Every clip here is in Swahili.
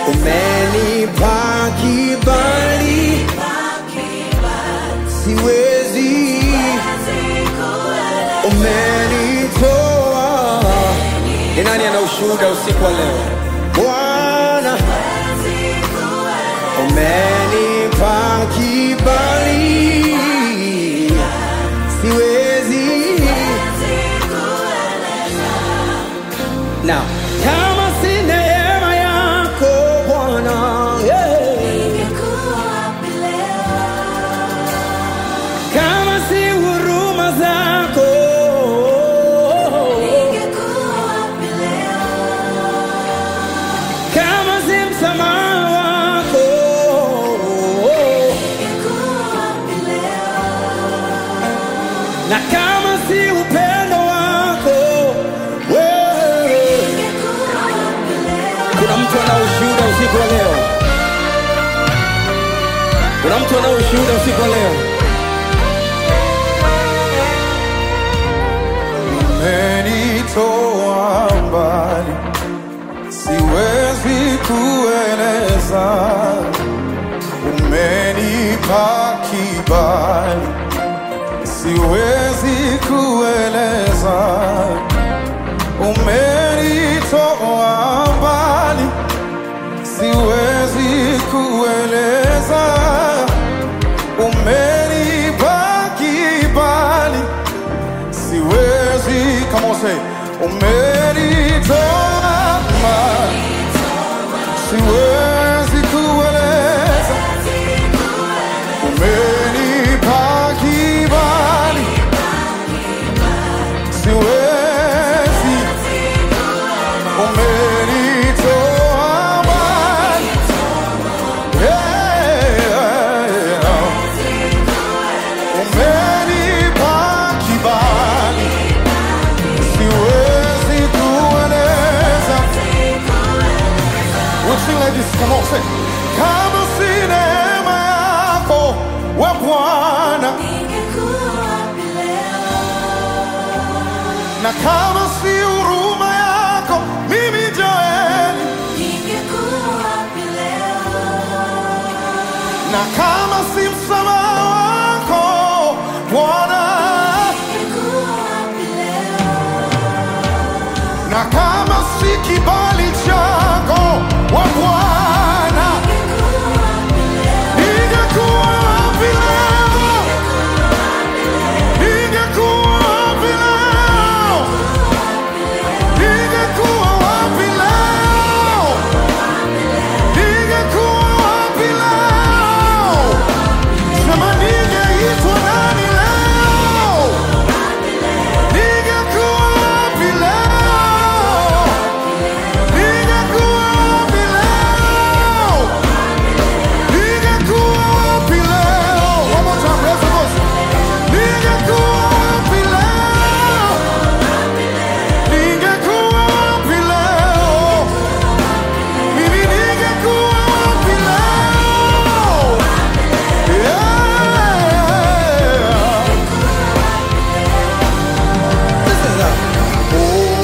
umenipa kibali, siwezi, umenitoa. Ni nani ana ushuhuda usiku wa leo? Bwana, umenipa kibali, siwezi Now, kama si neema yako Bwana, yeah. kama si huruma zako, kama si msamaha wako, na kama si upendo wako wewe. Kuna mtu ana ushuhuda usiku wa leo? Kuna mtu ana ushuhuda usiku wa leo? umenitoa mbali, siwezi kueleza. Umenipa kibali, siwezi kueleza. Umenitoa mbali, siwezi kueleza. Umenipa kibali siwezi kama use umenitoa mbali, siwezi kueleza, umenipa kibali, siwezi, umenitoa mbali, yeah. umenipa kibali siwezi kueleza. We'll sing like this, come on, say. Kama si neema yako we Bwana, na kama si huruma yako mimi Joeli, na kama si msamaha wako Bwana, na kama si kibali chako we Bwana, ningekuwa wapi leo? Ningekuwa wapi leo? Ningekuwa wapi leo? Ningekuwa wapi leo? Sema ningeitwa nani leo? Ningekuwa wapi leo? Ningekuwa wapi leo? Ningekuwa wapi leo? One more time, raise the voice. Ningekuwa wapi leo? Ningekuwa wapi leo? Mimi ningekuwa wapi leo? Yeah. This is a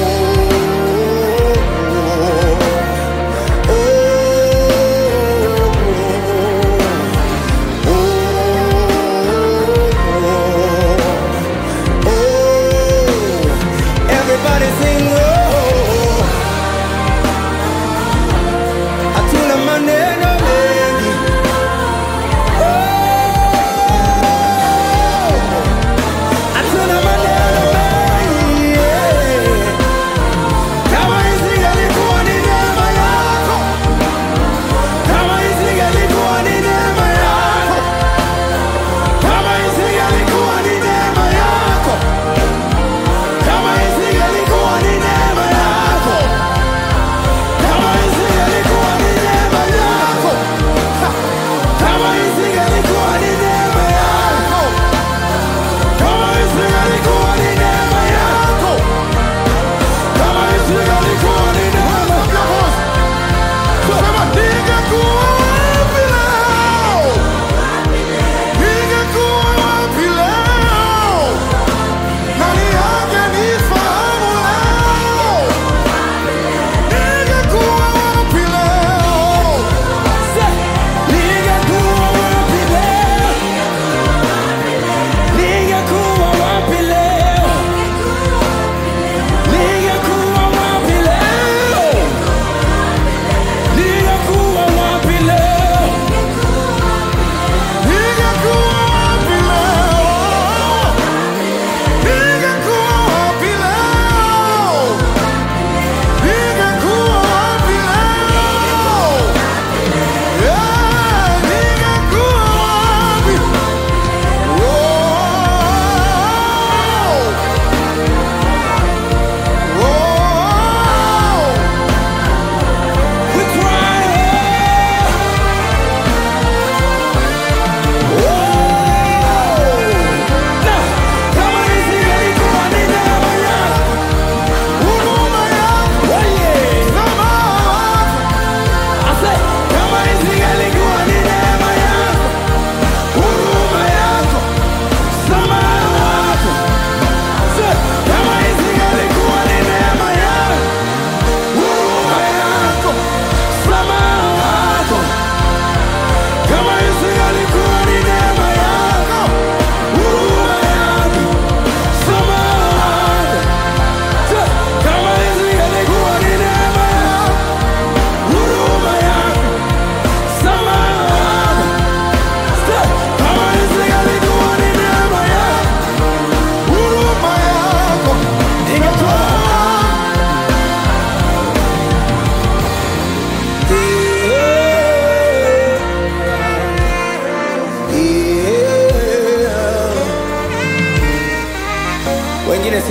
Everybody sing oh. Hatuna maneno mengi Hatuna maneno mengi yeah. Kama isingelikuwa ni neema yako Kama isingelikuwa ni neema yako Kama isingelikuwa ni neema yako Kama isingelikuwa ni neema yako Kama isingelikuwa ni neema yako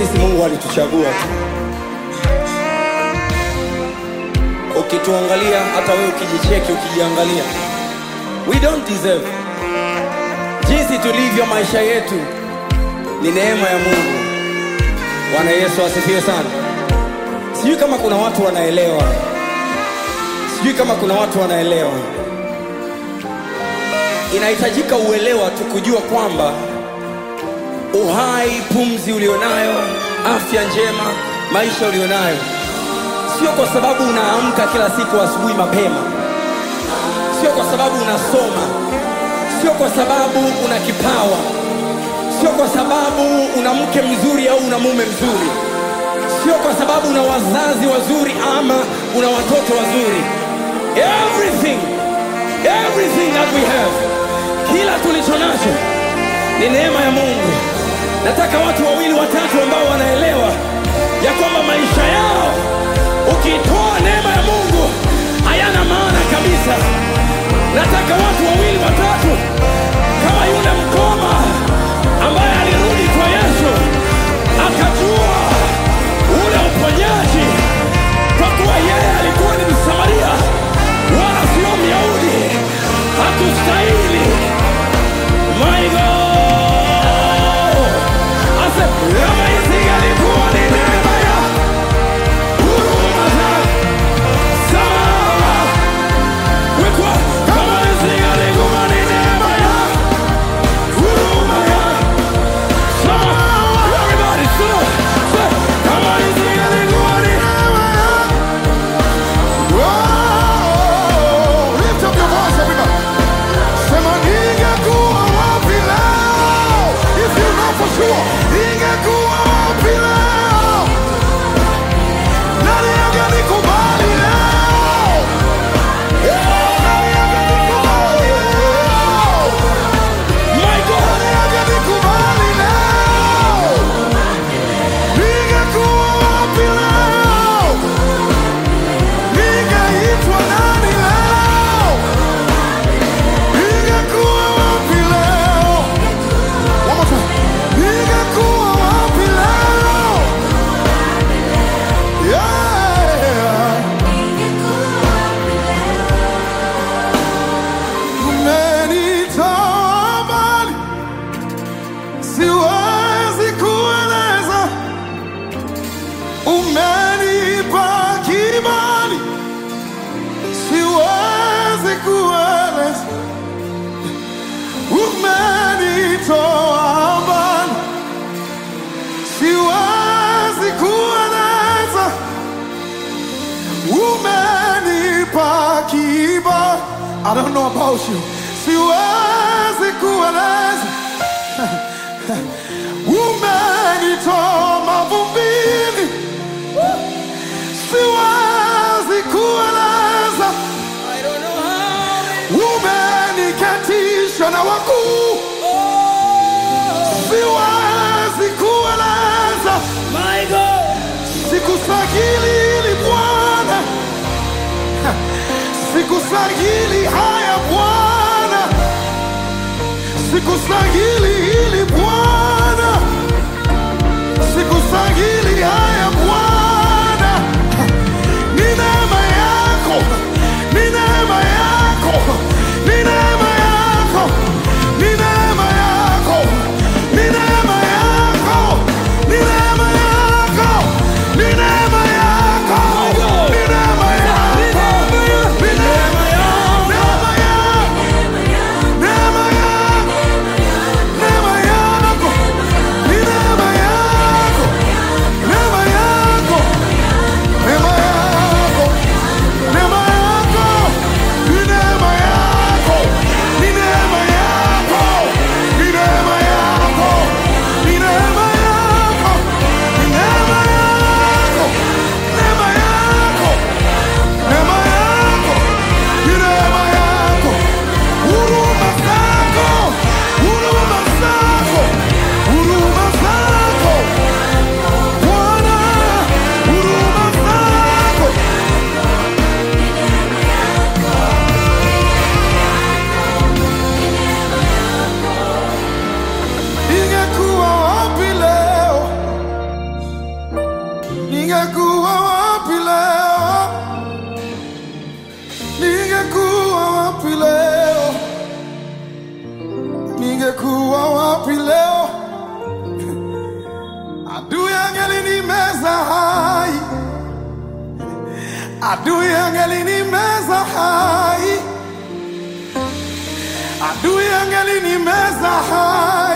sisi Mungu alituchagua tu. Ukituangalia, hata wewe ukijicheki, ukijiangalia, we don't deserve. Jinsi tulivyo, maisha yetu ni neema ya Mungu. Bwana Yesu asifiwe sana. Sijui kama kuna watu wanaelewa, sijui kama kuna watu wanaelewa. Inahitajika uelewa tu kujua kwamba uhai, pumzi ulionayo, afya njema, maisha ulionayo, sio kwa sababu unaamka kila siku asubuhi mapema, sio kwa sababu unasoma, sio kwa sababu una kipawa, sio kwa sababu una mke mzuri au una mume mzuri, sio kwa sababu una wazazi wazuri ama una watoto wazuri. Everything, everything that we have, kila tulicho nacho ni neema ya Mungu. Nataka watu wawili watatu ambao wanaelewa ya kwamba maisha yao ukitoa neema ya Mungu hayana maana kabisa. Nataka watu wawili watatu kama yule mkoma ambaye alirudi kwa Yesu akajua ule uponyaji, kwa kuwa yeye alikuwa ni Msamaria wala sio Myahudi, hakustahili My God! Ase, kama isingelikuwa ni neema ya huruma zake, sawa. Wekwa, kama isingelikuwa ni neema ya huruma yake, sawa. Everybody, sing it. Say, kama isingelikuwa ni neema ya Oh, lift up your voice, everybody. Sema ningekuwa wapi leo? If you know for sure, ningekuwa wapi leo? Nani angenikubali leo? Eh, nani angenikubali leo? My God! Nani angenikubali leo? Ningekuwa wapi leo? Ningeitwa nani leo? Ningekuwa wapi leo? One more time. Ningekuwa wapi leo? Yeah. Umenitoa mbali, siwezi kueleza. Umenipa kibali, siwezi kueleza. Umenitoa mbali, siwezi kueleza. Umenipa kibali. I don't know about you. Siwezi kueleza. Umenitoa mavumbini. Siwezi kueleza. I don't know how. Umeniketisha na wakuu. Siwezi kueleza. My God! Sikustahili hili Bwana, sikustahili haya Bwana, sikustahili hili Bwana, sikustahili haya Bwana. Ni neema yako, ni neema yako, ni neema yako, ni neema yako, ni neema yako, ni neema yako, ni neema yako, ni neema yako, ni neema yako, neema yako, neema yako, neema yako, ni neema yako, neema yako, neema yako, neema yako, wapi leo? Ningekuwa wapi leo? Adui angelinimeza hai, adui angelinimeza hai, adui angelinimeza hai.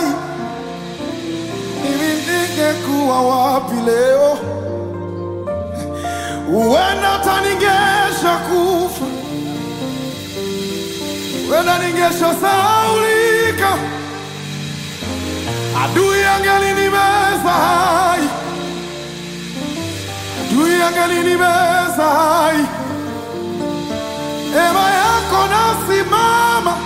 Mimi ningekuwa wapi leo? Huenda hata ningesha kufa, huenda ningesha sahaulika, adui angelinimeza hai, adui angelinimeza hai. Neema yako nasimama,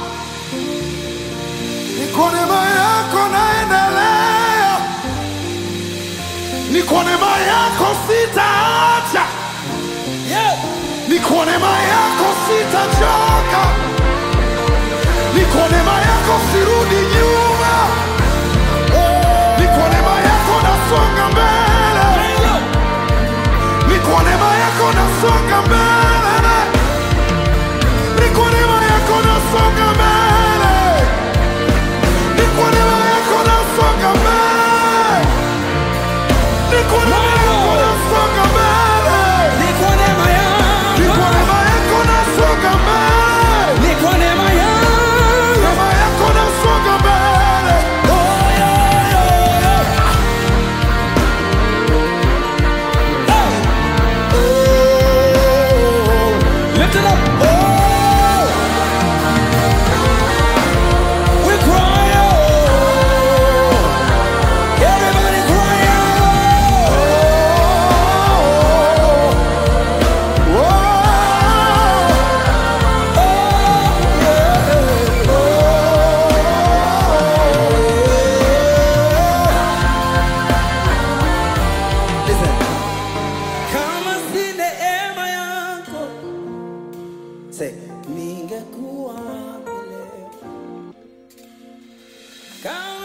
ni kwa neema yako naendelea, ni kwa neema yako sitaacha ni kwa neema yako sitachoka, ni kwa neema yako sirudi nyuma, ni kwa neema yako nasonga mbele, ni kwa neema yako nasonga mbele, ni kwa neema yako nasonga mbele, ni kwa neema yako nasonga mbele, ni kwa neema yako nasonga mbele. Ni kwa neema Ni kwa yako, neema yako nasonga mbele. ni kwa neema yako. Neema yako nasonga mbele. Oh, yeah, yeah, yeah. Oh. Lift it up. Oh. We cry out. Everybody cry out. Listen. Kama si neema yako, say, ningekuwa wapi leo? Kama